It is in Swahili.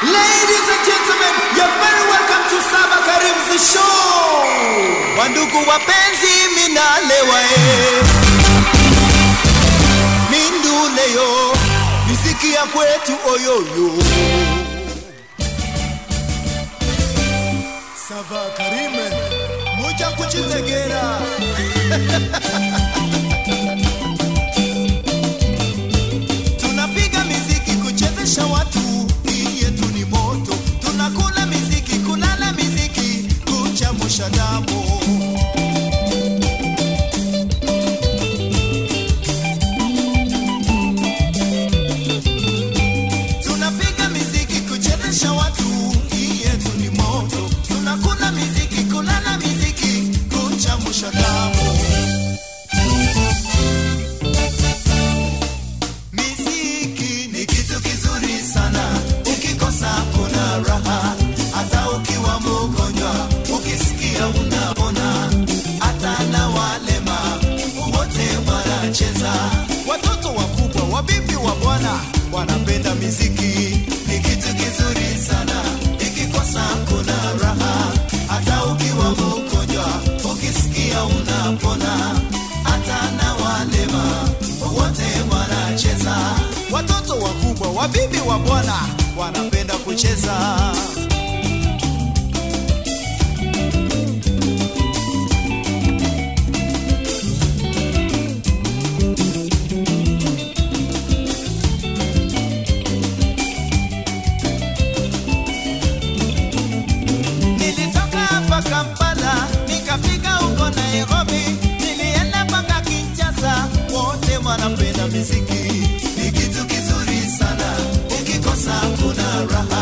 Ladies and gentlemen, you're very welcome to Saba Karim's show. Wandugu wapenzi, minalewa eh. Minduleyo, miziki ya kwetu oyoyo. Saba Karime, muja kuchitegera. Tunapiga miziki kuchezesha watu, hii yetu ni moto. Tunakula miziki, kulala miziki, kuchamusha damu. Tunapiga miziki kuchezesha watu, hii yetu ni moto. Tunakula miziki, kulala miziki, kuchamusha damu. Miziki ni kitu kizuri sana, ukikosa kuna raha. Hata ukiwa mgonjwa, ukisikia unapona. Hata na walema wote wanacheza, watoto wakubwa, wabibi wa bwana wanapenda miziki. Ni kitu kizuri sana, ikikosa kuna raha. Hata ukiwa mgonjwa, ukisikia unapona. Hata na walema wote wanacheza, watoto wakubwa, wabibi wa bwana wanapenda kucheza. Nilitoka hapa Kampala nikafika huko Nairobi, nilienda mpaka Kinshasa, wote wanapenda miziki. Ni kitu kizuri sana, ukikosa kuna raha.